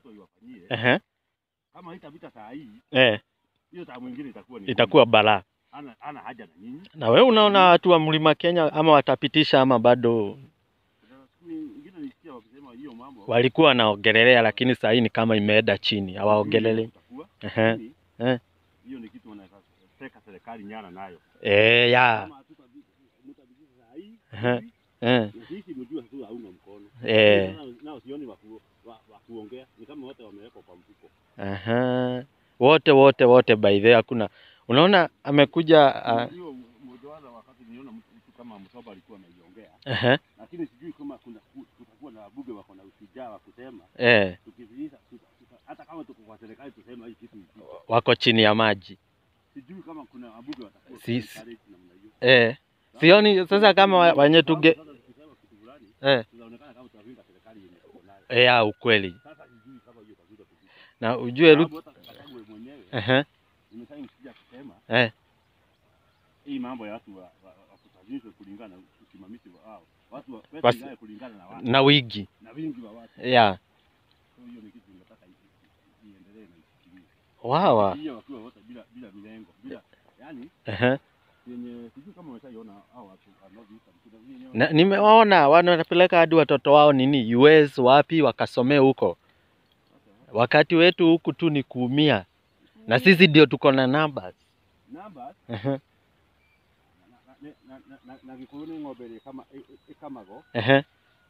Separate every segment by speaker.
Speaker 1: Ruto iwafanyie.
Speaker 2: Ehe.
Speaker 1: Kama haitapita saa hii,
Speaker 2: Eh,
Speaker 1: hiyo saa mwingine itakuwa ni
Speaker 2: itakuwa balaa.
Speaker 1: ana, ana haja na nyinyi.
Speaker 2: Na wewe unaona watu wa Mlima Kenya ama watapitisha ama bado
Speaker 1: Kuna siku nyingine nisikia wakisema hiyo mambo
Speaker 2: walikuwa wanaongelelea, lakini saa hii ni kama imeenda chini, hawaongelelei.
Speaker 1: kutakuwa,
Speaker 2: Ehe.
Speaker 1: lakini
Speaker 2: Eh.
Speaker 1: Hiyo ni kitu wanaweza teka serikali nyana nayo.
Speaker 2: Eh, ya.
Speaker 1: Kama mtapitisha saa hii,
Speaker 2: Ehe.
Speaker 1: hivi,
Speaker 2: Eh,
Speaker 1: na sisi mjue tu hauna mkono.
Speaker 2: eh.
Speaker 1: Nao- Nao sioni wa ku- wa- wa kuongea, ni kama wote wamewekwa kwa mfuko.
Speaker 2: Aha. Wote wote wote by the way hakuna. Unaona amekuja uh,
Speaker 1: Hiyo mmoja wao wakati niona mtu mtu kama Msoba alikuwa anaiongea,
Speaker 2: ehe,
Speaker 1: lakini sijui kama kuna kutakuwa na wabunge wako na ushujaa wa kusema
Speaker 2: eh,
Speaker 1: tukiviisa tuta- tuta- hata kama tuko kwa serikali tusema hii kitu ipite.
Speaker 2: wako chini ya maji.
Speaker 1: Sijui kama kuna wabunge watakuwa
Speaker 2: Si-
Speaker 1: encourage namna hiyo.
Speaker 2: Eh, sioni sasa kama wa- wenye tuge
Speaker 1: Sasa tukisema kitu fulani
Speaker 2: eh,
Speaker 1: tunaonekana kama tunapinga serikali yenye tuko nayo.
Speaker 2: eh, ya ukweli.
Speaker 1: Sasa sijui kama hiyo itakuja kupita.
Speaker 2: Na ujue Ruto
Speaker 1: Sababu hata Gachagua mwenyewe
Speaker 2: ehe,
Speaker 1: nimeshawahi msikia akisema
Speaker 2: eh,
Speaker 1: hii mambo ya watu wa, wa, wa kusajilishwa kulingana na usimamizi wa wao. Watu wa pesa
Speaker 2: Basi-
Speaker 1: ingawe kulingana na watu
Speaker 2: na wigi.
Speaker 1: na wingi wa watu.
Speaker 2: Ya.
Speaker 1: So hiyo ni kitu nataka i- i- iendelee na ifikirie.
Speaker 2: Wawa.
Speaker 1: Hiyo wakiwa wote bila bila milengo, bila yani
Speaker 2: Ehe.
Speaker 1: yenye sijui kama umeshaiona hao watu wanaoviita kuna vile
Speaker 2: Na, nimewaona wanapeleka hadi watoto wao nini US wapi wakasomee huko. Wakati wetu huku tu ni kuumia, na sisi ndio tuko na numbers.
Speaker 1: numbers
Speaker 2: Ehe,
Speaker 1: na na na na na na gikuyu ni ng'ombe ĩrĩ kama ĩ- ĩ- ĩkamagwo
Speaker 2: ehe.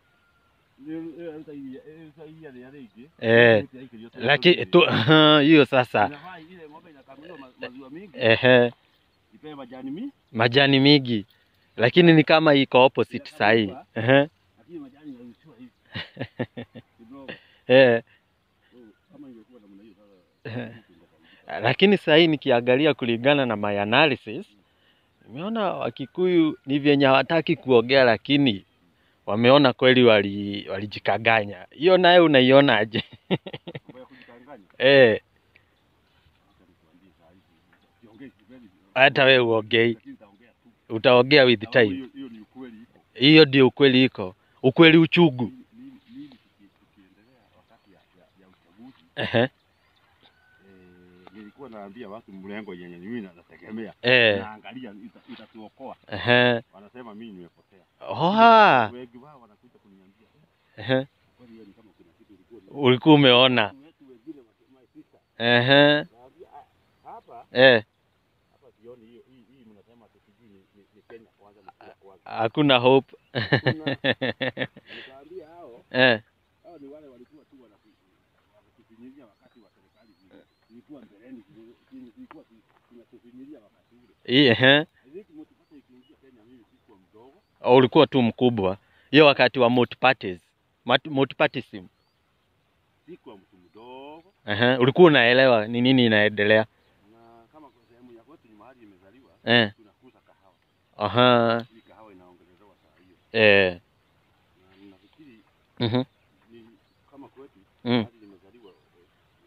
Speaker 1: Nĩ- ĩraruta iria ĩraruta iria rĩrĩa rĩingĩ
Speaker 2: Eh,
Speaker 1: Ĩraikĩrio tũrĩa
Speaker 2: Lakini
Speaker 1: tũnini.
Speaker 2: tu hiyo sasa,
Speaker 1: Inafaa ile ng'ombe inakamuliwa ma- maziwa mingi
Speaker 2: ehe,
Speaker 1: ipewe majani mingi
Speaker 2: majani mingi, lakini ni kama iko opposite sahii. Ehe,
Speaker 1: lakini majani yarushiwa hivi kidogo
Speaker 2: eh,
Speaker 1: So, kama ingekuwa namna hiyo
Speaker 2: Eh.
Speaker 1: sasa vitu vingefaidika.
Speaker 2: lakini sahii nikiangalia kulingana na my analysis, nimeona Wakikuyu ni vyenye hawataki kuongea, lakini wameona kweli wali- walijikaganya. Hiyo naye unaionaje?
Speaker 1: Mambo ya kujikanganya
Speaker 2: Eh,
Speaker 1: acha nikuambie saa hizi siongei sipendi
Speaker 2: hata wewe uongei,
Speaker 1: lakini nitaongea tu
Speaker 2: utaongea with
Speaker 1: Sababu
Speaker 2: time.
Speaker 1: hiyo hiyo ni ukweli iko
Speaker 2: Hiyo ndio ukweli iko, ukweli uchugu.
Speaker 1: Mimi- mimi mimi tuki- tukiendelea wakati ya, ya, ya uchaguzi
Speaker 2: Ehe,
Speaker 1: eh, nilikuwa naambia watu mlengo yenye mimi na- nategemea
Speaker 2: eh,
Speaker 1: naangalia ita- itatuokoa
Speaker 2: ehe,
Speaker 1: wanasema mimi nimepotea
Speaker 2: oha,
Speaker 1: wengi wao wanakuja kuniambia "Eh,
Speaker 2: ehe,
Speaker 1: kweli wewe ni kama kuna kitu ulikuwa umeona."
Speaker 2: ulikuwa umeona.
Speaker 1: Watu wetu wengine wa- my sister
Speaker 2: Ehe,
Speaker 1: naambia "Ah, hapa
Speaker 2: eh,
Speaker 1: hapa sioni hiyo hii hii mnasema ati sijui ni, ni, ni Kenya kwanza mkuu kwanza
Speaker 2: hakuna hope.
Speaker 1: nikaambia hao
Speaker 2: eh,
Speaker 1: hao ni wale walikuwa tu wanaku- wanatufinyilia wakati wa serikali zile. ilikuwa mbeleni zile- ilikuwa tu- tunatufinyilia wakati ule
Speaker 2: hii ehe,
Speaker 1: I think motivation ikiingia Kenya mimi sikuwa mdogo
Speaker 2: ulikuwa tu mkubwa hiyo wakati wa multiparties, Mat- multipartyism.
Speaker 1: sikuwa mtu mdogo
Speaker 2: Ehe, ulikuwa unaelewa ni nini inaendelea.
Speaker 1: na kama kwa sehemu ya kwetu ni mahali imezaliwa
Speaker 2: Eh,
Speaker 1: tunakuza kahawa
Speaker 2: aha,
Speaker 1: hii kahawa inaongelezewa saa hiyo
Speaker 2: eh,
Speaker 1: na ninafikiri
Speaker 2: mhm,
Speaker 1: ni kama kwetu
Speaker 2: mm,
Speaker 1: mahali nimezaliwa eh,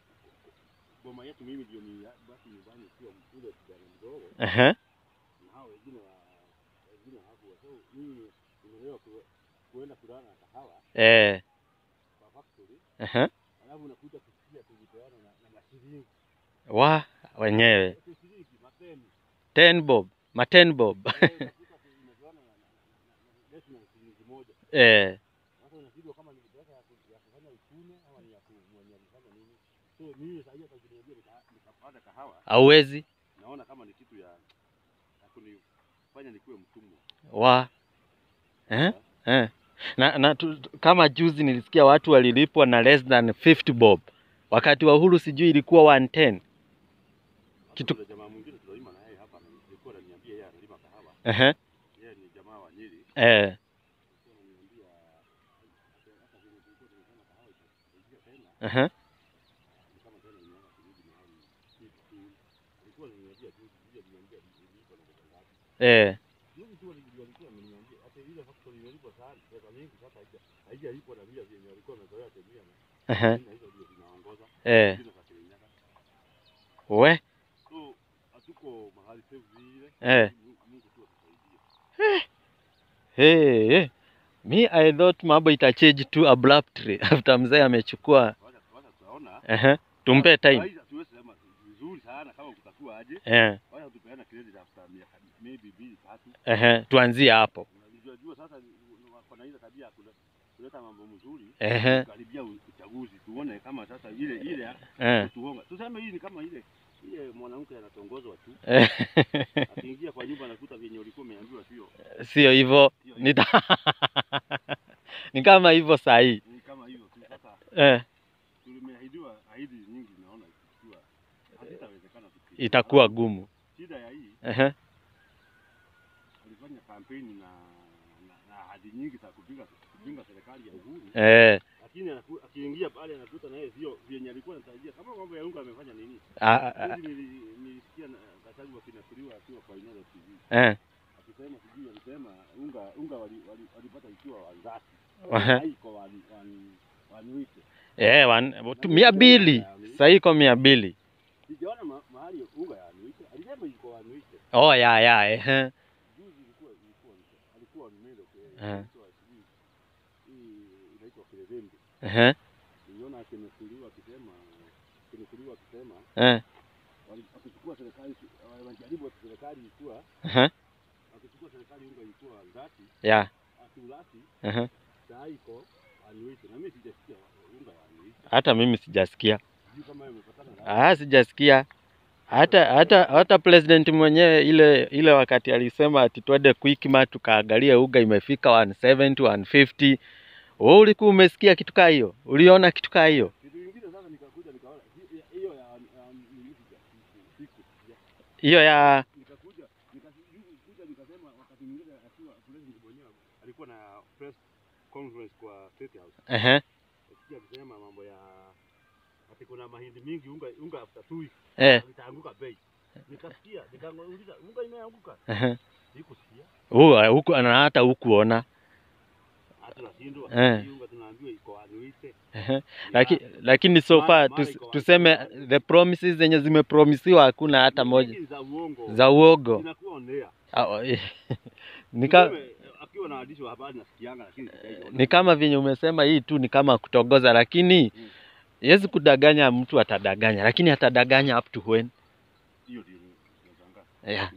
Speaker 1: boma yetu mimi ndio ni basi nyumbani sio ule kijana mdogo
Speaker 2: ehe,
Speaker 1: na hao wengine wa wengine hawakuwa so mimi nimelelewa ku- kuenda kulala na kahawa
Speaker 2: eh,
Speaker 1: kwa factory
Speaker 2: ehe,
Speaker 1: alafu unakuja kusikia tukipeana na, na mashilingi
Speaker 2: wa wenyewe
Speaker 1: shilingi mapeni
Speaker 2: ten bob, ma ten bob.
Speaker 1: Eh, unakuta tumepeana na- na- na- na- less than shilingi moja
Speaker 2: eh,
Speaker 1: sasa unashindwa kama ni pesa ya ku- ya kufanya uchumi ama ni ya ku- mwenye alifanya nini so mimi saa hiyo kajiniambia nikapata kahawa
Speaker 2: hauwezi
Speaker 1: naona kama ni kitu ya ya kunifanya nikuwe mtumwa
Speaker 2: wa eh? Eh. Na, na tu, tu- kama juzi nilisikia watu walilipwa na less than 50 bob wakati wa uhuru sijui ilikuwa 110 Kitu-
Speaker 1: Kuna jamaa mwingine tunaima na yeye hapa alikuwa ananiambia yeye analima kahawa
Speaker 2: Ehe.
Speaker 1: yeye ni jamaa wa Nyeri
Speaker 2: Eh.
Speaker 1: alikuwa ananiambia hata hata vile tulikuwa tunasema kahawa itaingia tena
Speaker 2: Ehe.
Speaker 1: ni kama tena imeanza kurudi mahali kitu alikuwa ananiambia tu yeye aliniambia nilipo na pesa ngapi
Speaker 2: Eh.
Speaker 1: juzi tu alikuwa alikuwa ameniambia hata ile factory ilipwa sana pesa mingi sasa haija haijalipwa na vile vyenye walikuwa wamezoea tumia na
Speaker 2: Ehe.
Speaker 1: na hizo ndio zinaongoza
Speaker 2: Eh.
Speaker 1: zile za Kirinyaga
Speaker 2: We.
Speaker 1: so hatuko mahali safe vile
Speaker 2: Eh.
Speaker 1: Mungu Mungu tu atusaidie
Speaker 2: Hey, hey. Me I thought mambo itachange tu abruptly after mzee amechukua.
Speaker 1: wacha wacha tunaona
Speaker 2: Ehe. Tumpe time.
Speaker 1: Aidha, tuwezi sema vizuri sana kama kutakuwa aje.
Speaker 2: Eh.
Speaker 1: Wacha tupeane credit after miaka maybe mbili tatu.
Speaker 2: Ehe. Tuanzie hapo.
Speaker 1: Unajua jua sasa wako na ile tabia ya kule- kuleta mambo mzuri.
Speaker 2: Ehe.
Speaker 1: Karibia uchaguzi tuone kama sasa ile ile ya
Speaker 2: Eh.
Speaker 1: kutuonga. Tuseme hii ni kama ile ile mwanamke anatongozwa tu.
Speaker 2: Eh.
Speaker 1: Akiingia kwa nyumba anakuta vyenye ulikuwa umeambiwa sio.
Speaker 2: Sio hivyo.
Speaker 1: Sio
Speaker 2: Nita ni kama hivyo saa hii.
Speaker 1: Ni kama hivyo tu sasa.
Speaker 2: Eh.
Speaker 1: tumeahidiwa ahidi nyingi, naona ikiwa hazitawezekana. tuki-
Speaker 2: Itakuwa gumu.
Speaker 1: shida ya hii,
Speaker 2: Ehe.
Speaker 1: alifanya kampeni na na, na ahadi nyingi za kupinga kupinga serikali ya Uhuru,
Speaker 2: Eh.
Speaker 1: lakini anaku- akiingia pale anakuta na yeye sio vyenye alikuwa anatarajia. Kama mambo ya unga amefanya nini?
Speaker 2: Ah, ah, ah.
Speaker 1: Juzi nili- nilisikia na Gachagua wakinakiliwa akiwa kwa Inooro TV
Speaker 2: Eh.
Speaker 1: akisema, sijui alisema unga unga wali- wali- walipata ikiwa wanzati
Speaker 2: Ehe.
Speaker 1: haiko wani- wani- wanuite.
Speaker 2: Eh, wan, tu, mia mbili. Saa hii iko mia mbili.
Speaker 1: Sijaona ma- mahali unga ya wanuite, alisema iko wanuite
Speaker 2: Oh, ya ya. Ehe.
Speaker 1: Juzi ilikuwa ilikuwa alikuwa Melo
Speaker 2: Eh.
Speaker 1: inaitwa sijui hii inaitwa Kirevembe.
Speaker 2: Ehe.
Speaker 1: Niliona akinukuliwa akisema akinukuliwa akisema
Speaker 2: Eh.
Speaker 1: wali- wakichukua serikali wanajaribu serikali ilikuwa
Speaker 2: Ehe.
Speaker 1: wakichukua serikali unga ilikuwa dhati
Speaker 2: Ya.
Speaker 1: akiulati
Speaker 2: Ehe.
Speaker 1: saa iko anuite na mimi sijasikia unga ya anuite.
Speaker 2: Hata mimi sijasikia.
Speaker 1: Sijui kama imepatana na
Speaker 2: Ah, sijasikia. Hata hata hata president mwenyewe ile ile wakati alisema ati twende Quickmart tukaangalie uga imefika 170 150. Wewe ulikuwa umesikia kitu kaa hiyo? Uliona kitu kaa hiyo?
Speaker 1: kitu kingine. Sasa nikakuja nikaona hi- hiyo ya ya nini siku
Speaker 2: Hiyo ya
Speaker 1: nikakuja nikakuja nikasema wakati mwingine akiwa president mwenyewe alikuwa na press conference kwa State House
Speaker 2: ehe
Speaker 1: nasikia akisema mambo ya ati kuna mahindi mingi unga unga after two weeks
Speaker 2: eh
Speaker 1: itaanguka bei nikasikia nikauliza unga imeanguka
Speaker 2: ehe.
Speaker 1: sikusikia
Speaker 2: Huu huku na hata hukuona.
Speaker 1: hata nashindwa
Speaker 2: Eh.
Speaker 1: hii unga tunaambiwa iko anuite
Speaker 2: Ehe. Lakini lakini so
Speaker 1: Mara-
Speaker 2: far
Speaker 1: mara
Speaker 2: tus,
Speaker 1: iko wapi?
Speaker 2: tuseme the promises zenye zimepromisiwa hakuna hata moja
Speaker 1: za uongo
Speaker 2: za uogo.
Speaker 1: inakuwa ondea
Speaker 2: Ah, eh. Nika,
Speaker 1: Tuseme, akiwa na waandishi wa habari nasikianga lakini sijaiona.
Speaker 2: ni kama venye umesema hii tu ni kama kutogoza, lakini
Speaker 1: Mm.
Speaker 2: yezi kudanganya mtu, atadanganya lakini atadanganya up to when?
Speaker 1: hiyo ndio nashangaa
Speaker 2: Yeah.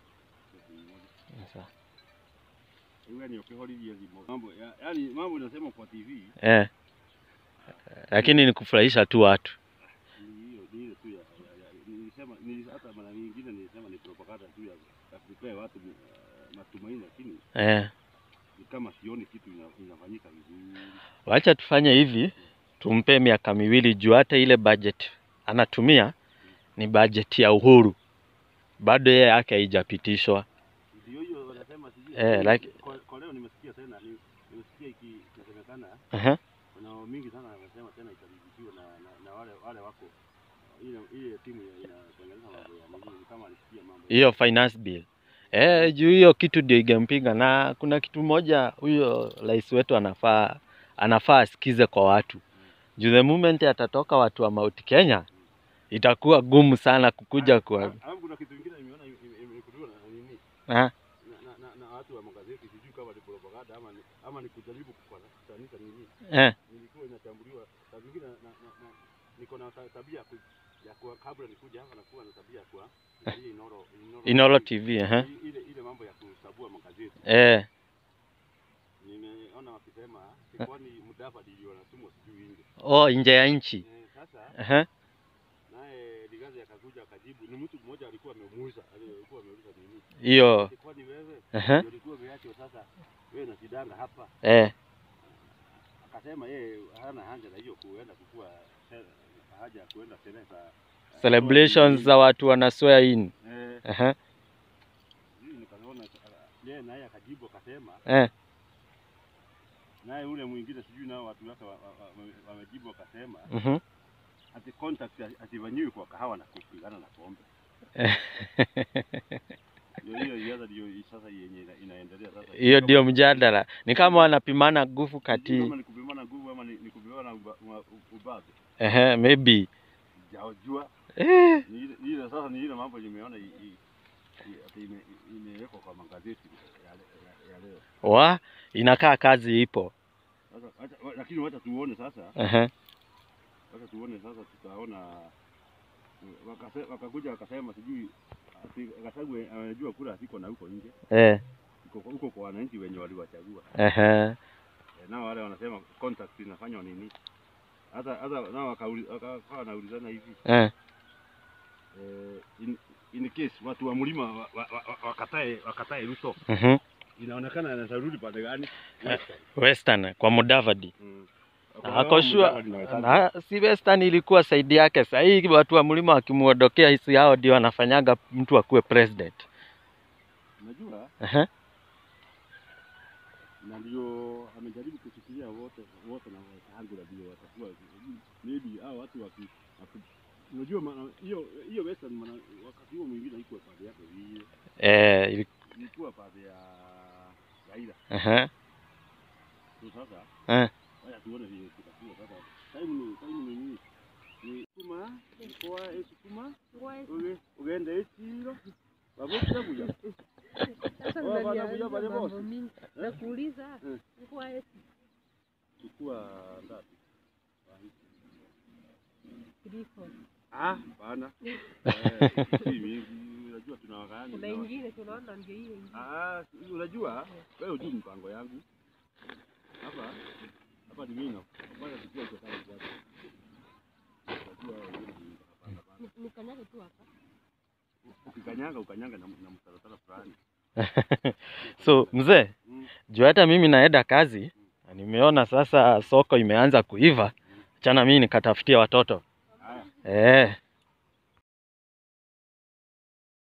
Speaker 1: Iwe ni ukihoririe thimo. Mambo ya, yani mambo inasema kwa TV
Speaker 2: Eh. Lakini ni kufurahisha tu watu.
Speaker 1: ni hiyo ni ile tu ya, ya, ya nilisema nili, hata mara nyingine nilisema ni propaganda tu ya, ya kupea watu uh, matumaini, lakini
Speaker 2: Eh.
Speaker 1: ni kama sioni kitu ina, inafanyika vizuri.
Speaker 2: Wacha tufanye hivi, tumpe miaka miwili juu hata ile budget anatumia ni budget ya Uhuru, bado yeye yake haijapitishwa.
Speaker 1: Ndio hiyo wanasema sijui.
Speaker 2: Eh, like-
Speaker 1: kwa, kwa leo nimesikia tena ni, nimesikia iki inasemekana
Speaker 2: Aha.
Speaker 1: kuna mingi sana wanasema tena itabidishiwa na, na, na wale wale wako ile ile timu ya- inatengeneza mambo ya nini kama alisikia mambo
Speaker 2: Hiyo finance bill eh, juu hiyo kitu ndio igempiga, na kuna kitu moja huyo rais wetu anafaa anafaa asikize kwa watu juu the moment atatoka watu wa Mount Kenya itakuwa gumu sana kukuja kwa
Speaker 1: Alafu kuna kitu kingine nimeona ime- ime- imekuliwa na nini
Speaker 2: ah,
Speaker 1: na, na, na, na watu wa magazeti sijui kama ni propaganda ama ni, ama ni kujaribu kufananisha nini
Speaker 2: eh,
Speaker 1: nilikuwa inachambuliwa saa zingine na, na, na, niko na ta- tabia ya, ku, ya kuwa kabla nikuja hapa nakuwa na tabia ya kuwa angalia Inoro Inoro,
Speaker 2: Inoro TV eh,
Speaker 1: I- ile ile mambo ya kusabua magazeti
Speaker 2: eh,
Speaker 1: nimeona wakisema si kwani Mudavadi ndio anatumwa sijui nje
Speaker 2: oh, nje ya nchi
Speaker 1: eh, sasa
Speaker 2: eh,
Speaker 1: naye Ligazi akakuja akajibu ni mtu mmoja alikuwa amemuuza alikuwa ameuliza nini
Speaker 2: hiyo
Speaker 1: si kwani wewe
Speaker 2: eh,
Speaker 1: ndio ulikuwa umeachwa sasa wewe na kidanga hapa
Speaker 2: eh,
Speaker 1: akasema yeye hana haja na hiyo kuenda kukua se- haja ya kuenda sherehe za
Speaker 2: celebrations za watu wana swear in
Speaker 1: eh,
Speaker 2: eh,
Speaker 1: mimi nikaona yeye naye akajibu akasema
Speaker 2: eh,
Speaker 1: naye ule mwingine sijui nao watu wake wa- wa- wa- wamejibu wakasema
Speaker 2: mhm.
Speaker 1: ati contact asifanyiwi kwa kahawa na kupigana na pombe ndio hiyo ianza ndio sasa yenye ina- inaendelea sasa
Speaker 2: hiyo ndio mjadala, ni kama wanapimana nguvu
Speaker 1: Sijui
Speaker 2: kati
Speaker 1: kama ni kupimana nguvu ama ni, ni kupimana uba- uba- ubabe
Speaker 2: eh, maybe
Speaker 1: sijajua
Speaker 2: eh,
Speaker 1: ni ile- ni ile sasa ni ile mambo nimeona i- i- i- ati ime- imewekwa kwa magazeti ya, le- ya, ya leo
Speaker 2: wa inakaa kazi ipo
Speaker 1: sasa wacha- wa- lakini wacha tuone sasa
Speaker 2: eh,
Speaker 1: Sasa tuone sasa, tutaona wakase, wakakuja wakasema sijui ati Gachagua anajua kura ziko na huko nje
Speaker 2: eh,
Speaker 1: iko huko kwa wananchi wenye waliwachagua.
Speaker 2: ehe,
Speaker 1: E, nao wale wanasema contact inafanywa nini? Hata hata nao wakauli- wakawa wanaulizana hivi
Speaker 2: eh,
Speaker 1: eh, in, in case watu wa mlima wa- wa- wa- wakatae wakatae Ruto,
Speaker 2: mhm.
Speaker 1: inaonekana anaweza rudi pande gani?
Speaker 2: Eh. Western kwa Mudavadi
Speaker 1: Mm.
Speaker 2: Na ako sure na si Western ilikuwa saidi yake. Sasa hii watu wa mlima wakimuondokea hisi hao ndio wanafanyaga mtu akuwe president.
Speaker 1: Unajua,
Speaker 2: Ehe,
Speaker 1: na ndio amejaribu kushikilia wote wote na wakaangu ndio watakuwa maybe hao watu waki, waki unajua maana hiyo hiyo Western maana wakati huo mwingine haikuwa pande yake vile
Speaker 2: eh, ili-
Speaker 1: ilikuwa pande ya Raila.
Speaker 2: ehe,
Speaker 1: So sasa
Speaker 2: eh,
Speaker 1: haya tuone vile kitakuwa sasa. Time ni time ni nini? Ni kuma kwa sukuma uge ugende ekiro babukira buya
Speaker 3: Sasa
Speaker 1: Oh, bana,
Speaker 3: unaniambia
Speaker 1: kuja pale
Speaker 3: mambo
Speaker 1: boss.
Speaker 3: mingi. Nakuuliza
Speaker 1: Eh.
Speaker 3: kwa eti
Speaker 1: chukua ngapi?
Speaker 3: kuliko
Speaker 1: Ah, bana. Eh, si mingi, unajua tuna wakani.
Speaker 3: kuna ingine tunaona ndio hiyo ingine.
Speaker 1: Ah, si- unajua wewe hujui mpango yangu. Hapa hapa ni mimi na kwanza tukiwa kwa sababu kwanza. Unajua wewe ni hapana hapana.
Speaker 3: Ni- Nikanyage tu hapa.
Speaker 1: Ukikanyanga ukanyanga na, na mtaratara fulani.
Speaker 2: so mzee,
Speaker 1: Mm.
Speaker 2: juu hata mimi naenda kazi, na nimeona sasa soko imeanza kuiva, chana mimi nikatafutia watoto
Speaker 1: Haya.
Speaker 2: eh,